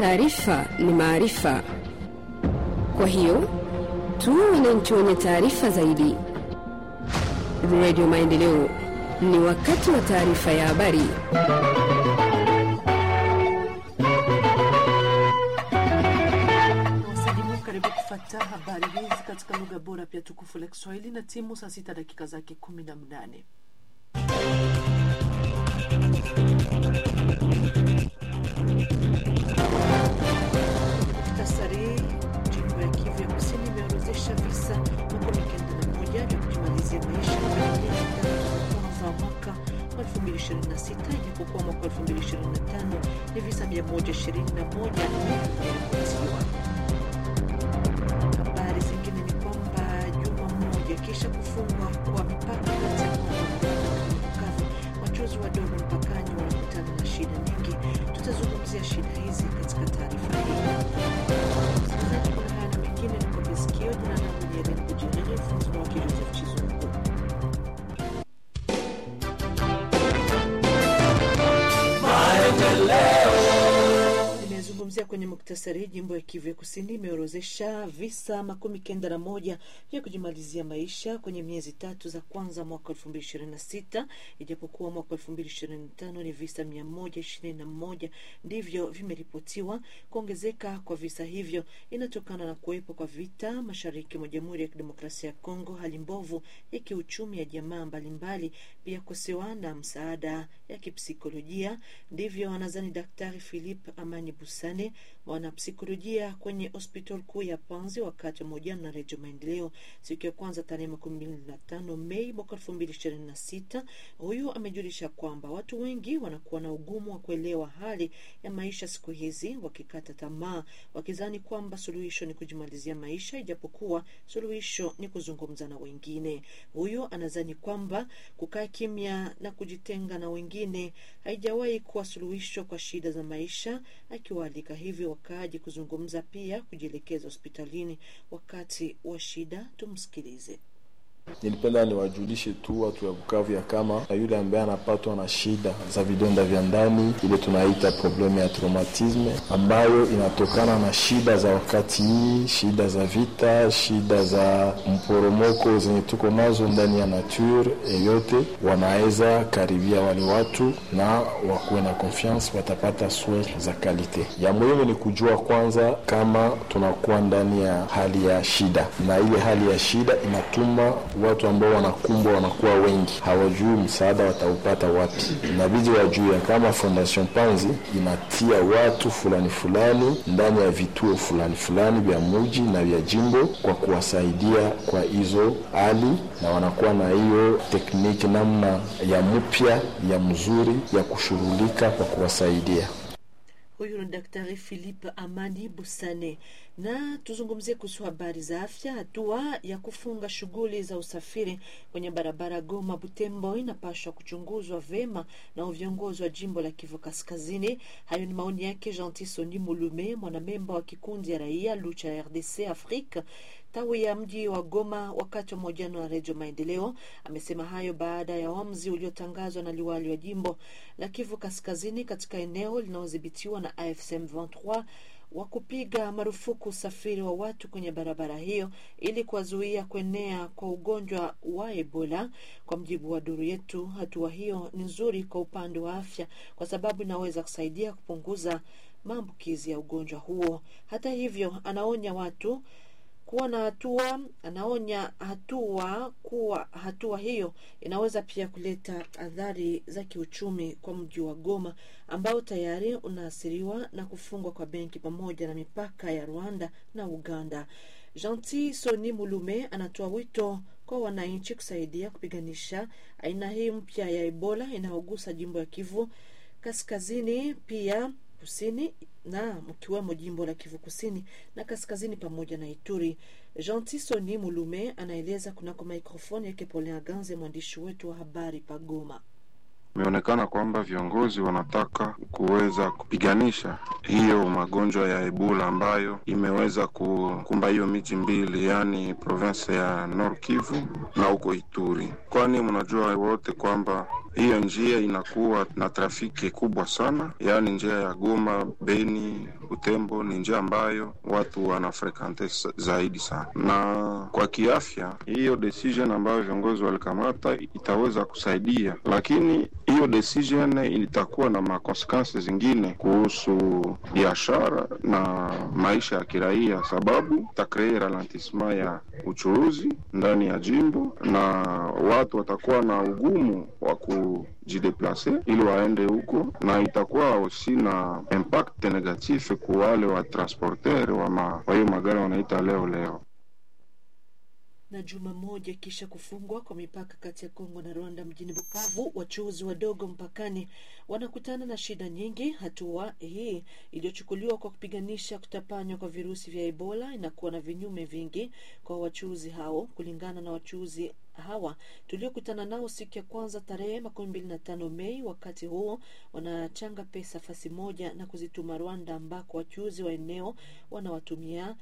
Taarifa ni maarifa, kwa hiyo tuwe wananchi wenye taarifa zaidi. Radio Maendeleo, ni wakati wa taarifa ya habari. Wasalimu, karibu kufata habari hizi katika lugha bora pia tukufu la Kiswahili na timu saa sita dakika zake kumi na mnane. Muhtasari, jimbo ya Kivu ya Kusini imeorozesha visa makumi kenda na moja vya kujimalizia maisha kwenye miezi tatu kwanza mwaka wa 2026 ijapokuwa mwaka wa 2025 ni visa 121 vimeripotiwa. Habari zingine ni kwamba juma moja kisha kufungwa kwa mipaka kati ya Kongo na Bukavu, wachuuzi wadogo mpakani wanakutana na shida nyingi. Tutazungumzia shida hizi katika taarifa hii. Msikilizaji, kuna haya na mengine ni kwa masikio. Jina langu ni Ellen Bujiriri, mfunzi wake Joseph Chizungu. Nimezungumzia kwenye muktasari, jimbo ya Kivu ya Kusini imeorozesha visa makumi kenda na moja vya kujimalizia maisha kwenye miezi tatu za kwanza mwaka elfu mbili ishirini na sita ijapokuwa mwaka elfu mbili ishirini na tano ni visa mia moja ishirini na moja ndivyo vimeripotiwa. Kuongezeka kwa visa hivyo inatokana na kuwepo kwa vita mashariki mwa Jamhuri ya Kidemokrasia ya Kongo, hali mbovu ya kiuchumi ya jamaa mbalimbali, pia kosewa na msaada ya kipsikolojia. Ndivyo anazani Daktari Philip Amani Busane, mwanapsikolojia kwenye hospitali kuu ya Panzi, wakati wa mahojiano na Redio Maendeleo siku ya kwanza tarehe makumi mbili na tano Mei mwaka elfu mbili ishirini na sita. Huyu amejulisha kwamba watu wengi wanakuwa na ugumu wa kuelewa hali ya maisha siku hizi, wakikata tamaa, wakizani kwamba suluhisho ni kujimalizia maisha, ijapokuwa suluhisho ni kuzungumza na wengine. Huyu anazani kwamba kukaa kimya na kujitenga na wengine haijawahi kuwa suluhisho kwa shida za maisha, akiwaalika hivyo wakaaji kuzungumza, pia kujielekeza hospitalini wakati wa shida. Tumsikilize. Nilipenda niwajulishe tu watu ya Bukavu ya kama na yule ambaye anapatwa na shida za vidonda vya ndani, ile tunaita problemu ya traumatisme, ambayo inatokana na shida za wakati hii, shida za vita, shida za mporomoko zenye tuko nazo ndani ya nature yote, wanaweza karibia wale watu na wakuwe na confiance, watapata soin za kalite. Ya muhimu ni kujua kwanza kama tunakuwa ndani ya hali ya shida, na ile hali ya shida inatuma watu ambao wanakumbwa wanakuwa wengi, hawajui msaada wataupata wapi. Inabidi wajue kama Fondation Panzi inatia watu fulani fulani ndani ya vituo fulani fulani vya muji na vya jimbo kwa kuwasaidia kwa hizo hali, na wanakuwa na hiyo tekniki namna ya mpya ya mzuri ya kushughulika kwa kuwasaidia. Huyu ni Daktari Philip Amani Busane. Na tuzungumzie kuhusu habari za afya. Hatua ya kufunga shughuli za usafiri kwenye barabara Goma Butembo inapaswa kuchunguzwa vema na viongozi wa jimbo la Kivu Kaskazini. Hayo ni maoni yake Gentil Soni Mulume, mwanamemba wa kikundi ya raia Lucha ya RDC Afrika tawi ya mji wa Goma wakati wa mahojiano na Redio Maendeleo. Amesema hayo baada ya uamuzi uliotangazwa na liwali wa jimbo la Kivu Kaskazini katika eneo linalodhibitiwa na AFC M23 wa kupiga marufuku usafiri wa watu kwenye barabara hiyo ili kuwazuia kuenea kwa ugonjwa wa Ebola. Kwa mjibu wa duru yetu, hatua hiyo ni nzuri kwa upande wa afya kwa sababu inaweza kusaidia kupunguza maambukizi ya ugonjwa huo. Hata hivyo, anaonya watu kuwa na hatua anaonya hatua kuwa hatua hiyo inaweza pia kuleta athari za kiuchumi kwa mji wa Goma ambao tayari unaathiriwa na kufungwa kwa benki pamoja na mipaka ya Rwanda na Uganda. Gentil Soni Mulume anatoa wito kwa wananchi kusaidia kupiganisha aina hii mpya ya Ebola inayogusa jimbo ya Kivu Kaskazini pia kusini na mkiwemo jimbo la Kivu kusini na kaskazini pamoja na Ituri. Gentil Soni Mulume anaeleza kunako mikrofoni yake Polin Aganze, mwandishi wetu wa habari Pagoma. Imeonekana kwamba viongozi wanataka kuweza kupiganisha hiyo magonjwa ya Ebola ambayo imeweza kukumba hiyo miji mbili, yaani province ya Nord Kivu na huko Ituri, kwani mnajua wote kwamba hiyo njia inakuwa na trafiki kubwa sana, yaani njia ya Goma, Beni, Butembo ni njia ambayo watu wanafrekante zaidi sana, na kwa kiafya hiyo decision ambayo viongozi walikamata itaweza kusaidia, lakini hiyo decision itakuwa na makonsekansi zingine kuhusu biashara na maisha ya kiraia, sababu itakree ralentissement ya uchuruzi ndani ya jimbo na watu watakuwa na ugumu wa kujideplase ili waende huko, na itakuwa osi na impact negatif kwa wale wa transporter wa hiyo magari wanaita leo leo na juma moja kisha kufungwa kwa mipaka kati ya Kongo na Rwanda mjini Bukavu, wachuuzi wadogo mpakani wanakutana na shida nyingi. Hatua hii iliyochukuliwa kwa kupiganisha kutapanywa kwa virusi vya Ebola inakuwa na vinyume vingi kwa wachuuzi hao. Kulingana na wachuuzi hawa tuliokutana nao siku ya kwanza tarehe makumi mbili na tano Mei, wakati huo wanachanga pesa fasi moja na kuzituma Rwanda, ambako wachuuzi wa eneo wanawatumia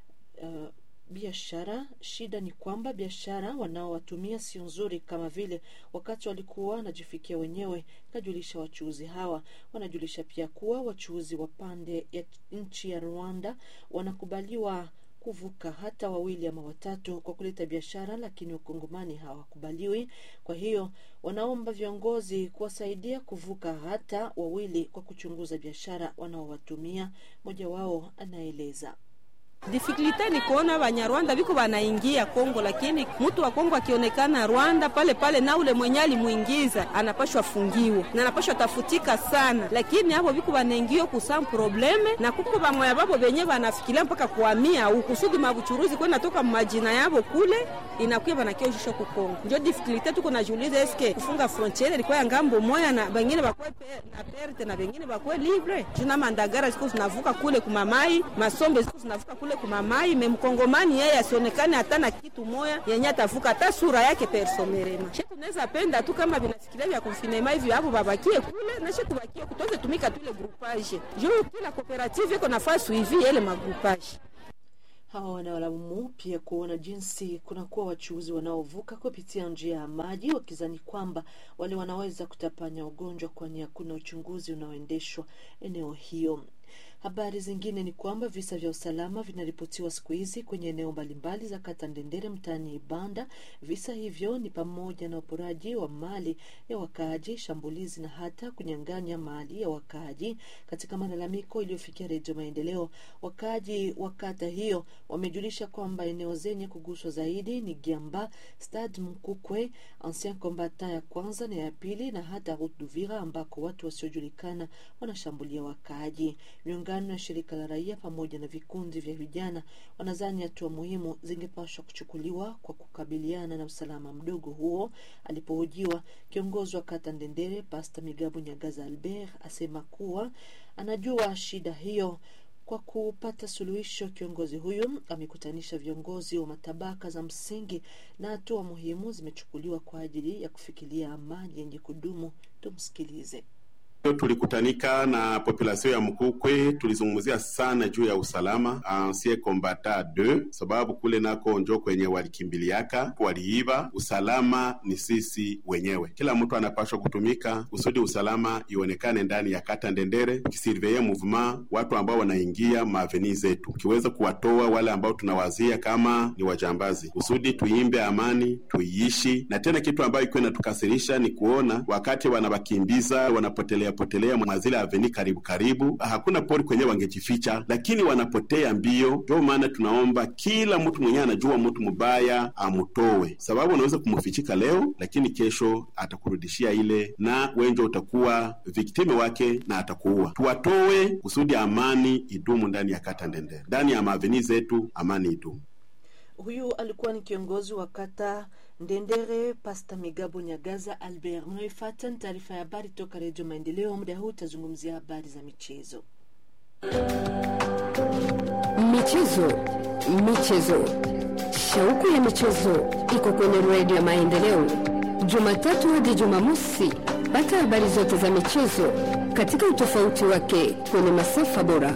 uh, biashara. Shida ni kwamba biashara wanaowatumia sio nzuri kama vile wakati walikuwa wanajifikia wenyewe, kajulisha wachuuzi hawa. Wanajulisha pia kuwa wachuuzi wa pande ya nchi ya Rwanda wanakubaliwa kuvuka hata wawili ama watatu kwa kuleta biashara, lakini wakongomani hawakubaliwi. Kwa hiyo wanaomba viongozi kuwasaidia kuvuka hata wawili kwa kuchunguza biashara wanaowatumia. Mmoja wao anaeleza. Difikulite ni kuona Banyarwanda biko banaingia Kongo, lakini mtu wa Kongo akionekana Rwanda pale pale, na ule mwenye alimuingiza anapashwa fungiwa na anapashwa tafutika sana, lakini hapo biko banaingia kusam probleme na kuko bamoya babo benye banafikiria mpaka kuhamia au kusudi mabuchuruzi kwenda toka majina yabo kule inakuya banakioshisha ku Kongo. Ndio difikulite tuko najiuliza, eske kufunga frontiere ilikuwa ya ngambo moya na bengine bakwe pe, na perte na bengine bakwe libre juna mandagara ziko zinavuka kule kumamai masombe ziko zinavuka kule kumamai memkongomani yeye asionekane hata na kitu moya yenye atavuka hata sura yake personerema. She tunaweza penda tu kama vinafikiria vya konfinema hivi hapo babakie kule na she tubakie kutoze tumika tule groupage juu kila cooperative iko nafasi hivi yele magroupage Hawa wanawalaumu pia kuona jinsi kunakuwa wachuuzi wanaovuka kupitia njia ya maji wakizani kwamba wale wanaweza kutapanya ugonjwa, kwani hakuna uchunguzi unaoendeshwa eneo hiyo. Habari zingine ni kwamba visa vya usalama vinaripotiwa siku hizi kwenye eneo mbalimbali za kata Ndendere mtaani Ibanda. Visa hivyo ni pamoja na uporaji wa mali ya wakaaji, shambulizi na hata kunyang'anya mali ya wakaaji. Katika malalamiko iliyofikia Redio Maendeleo, wakaaji wa kata hiyo wamejulisha kwamba eneo zenye kuguswa zaidi ni Giamba, Stade Mkukwe, Ancien Combatant ya kwanza na ya pili na hata Route d'Uvira ambako watu wasiojulikana wanashambulia wakaaji. Miungano ya shirika la raia pamoja na vikundi vya vijana wanadhani hatua muhimu zingepaswa kuchukuliwa kwa kukabiliana na usalama mdogo huo. Alipohojiwa, kiongozi wa kata Ndendere Pasta Migabu Nyagaza Albert asema kuwa anajua shida hiyo. Kwa kupata suluhisho, kiongozi huyu amekutanisha viongozi wa matabaka za msingi na hatua muhimu zimechukuliwa kwa ajili ya kufikiria amani yenye kudumu. Tumsikilize. Tulikutanika na populasio ya Mkukwe, tulizungumzia sana juu ya usalama ancien combatant 2 sababu kule nako njo kwenye walikimbiliaka waliiba. Usalama ni sisi wenyewe, kila mtu anapashwa kutumika kusudi usalama ionekane ndani ya kata Ndendere, kisurveye mouvement watu ambao wanaingia maaveni zetu, kiweza kuwatoa wale ambao tunawazia kama ni wajambazi, kusudi tuimbe amani tuiishi. Na tena kitu ambayo iko inatukasirisha ni kuona wakati wanawakimbiza wanapotelea potelea mwazile aveni karibu karibu, hakuna pori kwenye wangejificha, lakini wanapotea mbio. Ndio maana tunaomba kila mtu mwenyewe anajua mtu mubaya amutowe, sababu unaweza kumufichika leo, lakini kesho atakurudishia ile, na wenjo utakuwa viktime wake na atakuua. Tuwatowe kusudi amani idumu ndani ya kata Ndendere, ndani ya maaveni zetu, amani idumu. Huyu alikuwa ni kiongozi wa kata Ndendere, Pasta Migabo Nyagaza Albert. Mnaoifuata ni taarifa ya habari toka Redio Maendeleo. Muda huu utazungumzia habari za michezo. Michezo, michezo, shauku ya michezo iko kwenye Redio ya Maendeleo, Jumatatu hadi Jumamosi. Pata habari zote za michezo katika utofauti wake kwenye masafa bora.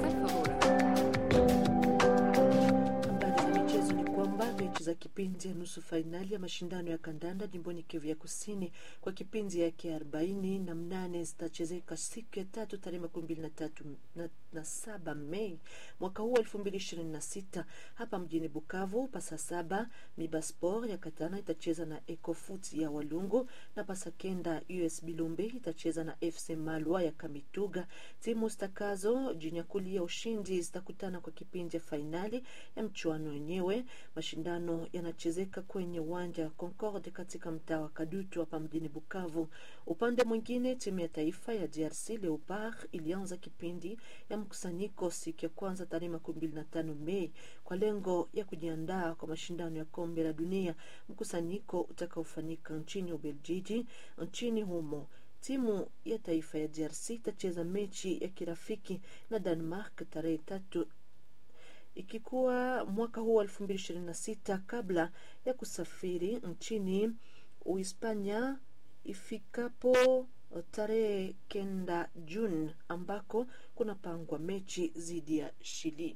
Habari za michezo ni kwamba mechi za kipindi ya nusu fainali ya mashindano ya kandanda jimboni Kivu ya Kusini kwa kipindi yake arobaini na mnane zitachezeka siku ya tatu tarehe makumi mbili na tatu na, na saba Mei mwaka huu elfu mbili ishirini na sita hapa mjini Bukavu. Pasa saba Miba Sport ya Katana itacheza na Ecofoot ya Walungu na pasa kenda US Bilumbi itacheza na FC Malwa ya Kamituga. Timu zitakazo jinyakulia ushindi zitakutana kwa kipindi ya fainali ya mchuano wenyewe. Mashindano yanachezeka kwenye uwanja wa Concorde katika mtaa wa Kadutu hapa mjini Bukavu. Upande mwingine, timu ya taifa ya DRC Leopard ilianza kipindi ya mkusanyiko siku ya kwanza tarehe makumi mbili na tano Mei kwa lengo ya kujiandaa kwa mashindano ya kombe la dunia, mkusanyiko utakaofanyika nchini Ubeljiji. Nchini humo timu ya taifa ya DRC itacheza mechi ya kirafiki na Denmark tarehe tatu ikikuwa mwaka huu elfu mbili ishirini na sita kabla ya kusafiri nchini Uhispania ifikapo tarehe kenda Juni ambako kunapangwa mechi dhidi ya Chili.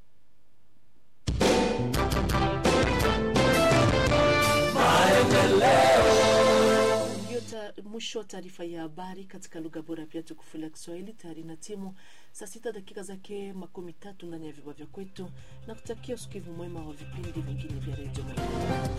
Ndio ta- mwisho wa taarifa ya habari katika lugha bora pia tukufu la Kiswahili. Tayari na timu saa sita dakika zake makumi tatu ndani ya vyumba vya kwetu, na kutakia usikivu mwema wa vipindi vingine vya redio.